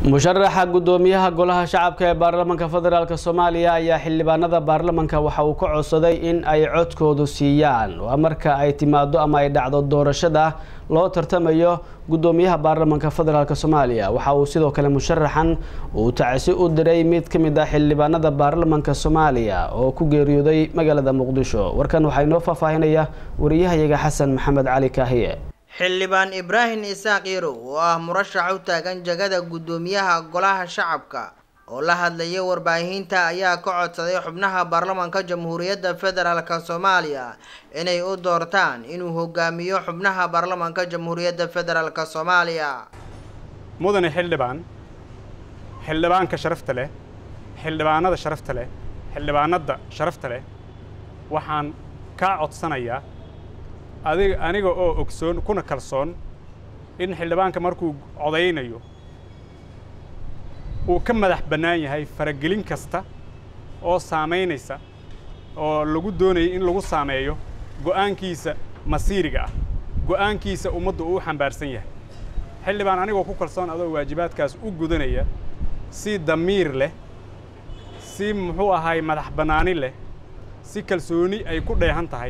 musharaxa guddoomiyaha golaha shacabka ee baarlamaanka federaalk soomaaliya ayaa xildhibaanada baarlamanka waxa uu ka codsaday in ay codkoodu siiyaan waa marka ay timaado ama ay dhacdo doorashada loo tartamayo guddoomiyaha baarlamanka federaalk soomaaliya waxa uu sidoo kale musharaxan uu tacsi u diray mid ka mid ah xildhibaanada baarlamanka soomaaliya oo ku geeriyooday magaalada muqdisho warkan waxaa inoo faahfaahinaya wariyahayaga xasan maxamed cali kaahiye xildhibaan ibraahim isaaq yarow oo ah murashax u taagan jagada guddoomiyaha golaha shacabka oo la hadlayay warbaahinta ayaa ka codsaday xubnaha baarlamaanka jamhuuriyadda federaalk soomaaliya inay u doortaan inuu hogaamiyo xubnaha baarlamaanka jamhuuriyadda federaalk soomaaliya mudane xildhibaan xildhibaanka sharafta leh xildhibaanada sharafta leh xildhibaanada sharafta leh waxaan kaa codsanayaa adig aniga oo ogsoon kuna kalsoon in xildhibaanka markuu codaynayo uu ka madax bannaan yahay faragelin kasta oo saamaynaysa oo lagu doonayay in lagu saameeyo go'aankiisa masiiriga ah go'aankiisa ummadda uu xambaarsan yahay xildhibaan anigoo ku kalsoon adoo waajibaadkaas u gudanaya si damiir leh si muxuu ahaay madax bannaani leh si kalsooni ay ku dheehan tahay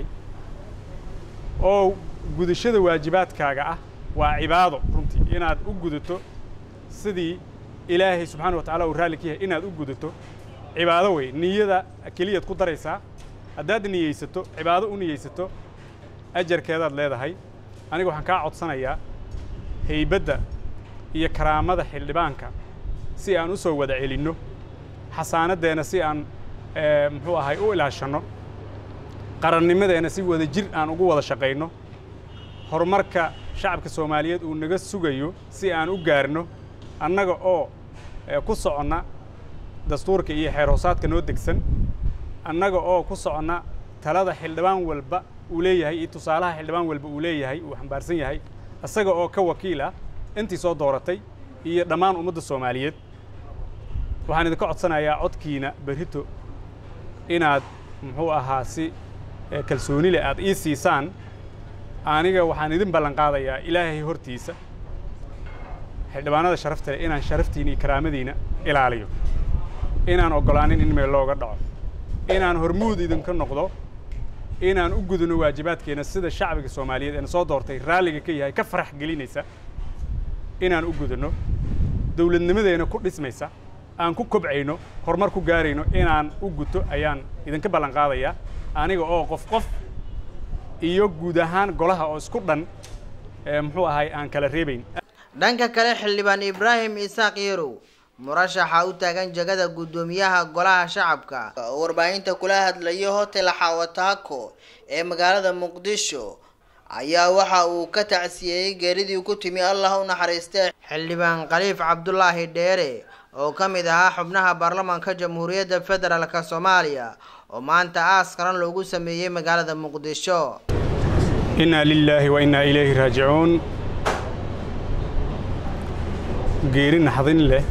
oo gudashada waajibaadkaaga ah waa cibaado runtii inaad u gudato sidii ilaahay subxaana wa tacala uu raalli ka yahay inaad u gudato cibaado wey niyada keliyaad ku daraysaa haddaad niyeysato cibaado u niyeysato ajarkeedaad leedahay aniga waxaan kaa codsanayaa haybadda iyo karaamada xildhibaanka si aan u soo wada celinno xasaanaddeenna si aan muxuu ahay u ilaashanno qarannimadeenna si wada jir aan ugu wada shaqayno horumarka shacabka soomaaliyeed uu naga sugayo si aan u gaarno annaga oo ku soconna dastuurka iyo xeer hoosaadka noo degsan annaga oo ku soconna talada xildhibaan walba uu leeyahay iyo tusaalaha xildhibaan walba uu leeyahay uu xambaarsan yahay isaga oo ka wakiil ah intii soo dooratay iyo dhammaan ummadda soomaaliyeed waxaan idinka codsanayaa codkiina berrito inaad muxuu ahaa si kalsooni leh aad ii siisaan aniga waxaan idin ballan qaadayaa ilaahay hortiisa xildhibaanada sharafta leh inaan sharaftiina iyo karaamadiina ilaaliyo inaan oggolaanin in meel looga dhaco inaan hormuud idinka noqdo inaan u gudano waajibaadkeenna sida shacbiga soomaaliyeed eena soo doortay raalliga ka yahay ka farax gelinaysa inaan u gudanno dawladnimadeena ku dhismaysa aan ku kobcayno horumar ku gaarayno inaan u guto ayaan idinka ballan qaadayaa aniga oo qof qof iyo guud ahaan golaha oo isku dhan muxuu ahay aan kala reebayn dhanka kale xildhibaan ibraahim isaaq yarow murashaxa u taagan jagada guddoomiyaha golaha shacabka oo warbaahinta kula hadlayo hotel xawataako ee magaalada muqdisho ayaa waxa uu ka tacsiyeeyey geeridii ku timi allah u naxariistay xildhibaan khaliif cabdulaahi dheere oo ka mid ahaa xubnaha baarlamaanka jamhuuriyadda federaalk soomaaliya oo maanta aas qaran loogu sameeyey magaalada muqdisho innaa lilaahi wa innaa ilayhi raajicuun geeri naxdin leh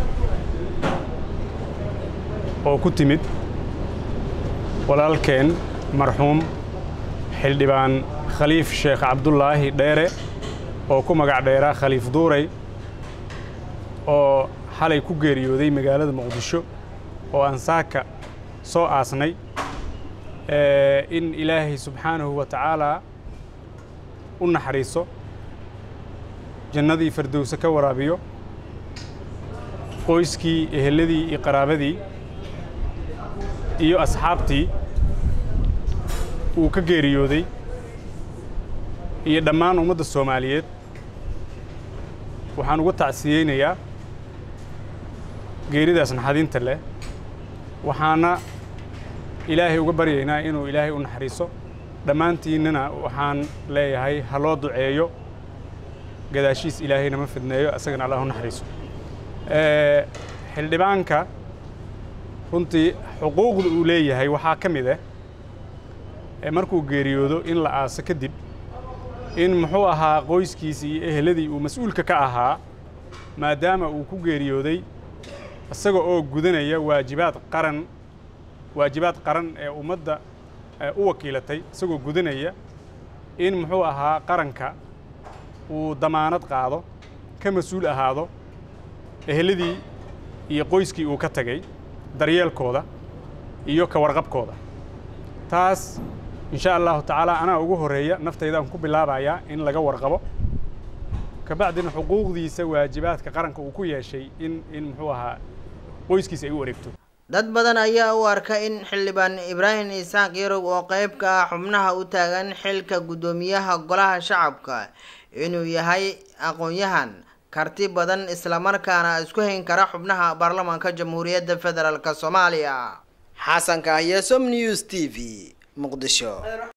oo ku timid walaalkeen marxuum xildhibaan khaliif sheekh cabdulaahi dheere oo ku magac dheeraa khaliif duuray oo xalay ku geeriyooday magaalada muqdisho oo aan saaka soo aasnay in ilaahay subxaanahu wa tacaalaa u naxariiso jannadii fardowse ka waraabiyo qoyskii ehelladii iyo qaraabadii iyo asxaabtii uu ka geeriyooday iyo dhammaan ummadda soomaaliyeed waxaan uga tacsiyeynayaa geeridaas naxadinta leh waxaana ilaahay uga baryaynaa inuu ilaahay u naxariiso dhammaantiinnana waxaan leeyahay ha loo duceeyo gadaashiis ilaahay nama fidneeyo isagana allah u naxariiso xildhibaanka runtii xuquuqda uu leeyahay waxaa ka mid ah markuu geeriyoodo in la aaso kadib in muxuu ahaa qoyskiisii iyo eheladii uu mas-uulka ka ahaa maadaama uu ku geeriyooday isaga oo gudanaya waajibaad qaran waajibaad qaran ee ummadda u wakiilatay isagoo gudanaya in muxuu ahaa qaranka uu damaanad qaado ka mas-uul ahaado eheladii iyo qoyskii uu ka tegey daryeelkooda iyo ka warqabkooda taas insha allahu tacaala anaa ugu horreeya naftaydaaan ku bilaabayaa in laga warqabo kabacdina xuquuqdiisa waajibaadka qaranka uu ku yeeshay in in muxuu ahaa qoyskiisa ay u wareegto dad badan ayaa u arka in xildhibaan ibraahim isaaq yarow oo qayb ka ah xubnaha u taagan xilka guddoomiyaha golaha shacabka inuu yahay aqoon-yahan karti badan islamarkaana isku hayn kara xubnaha baarlamaanka jamhuuriyadda federaalk soomaaliya xasan kahye som news t v muqdisho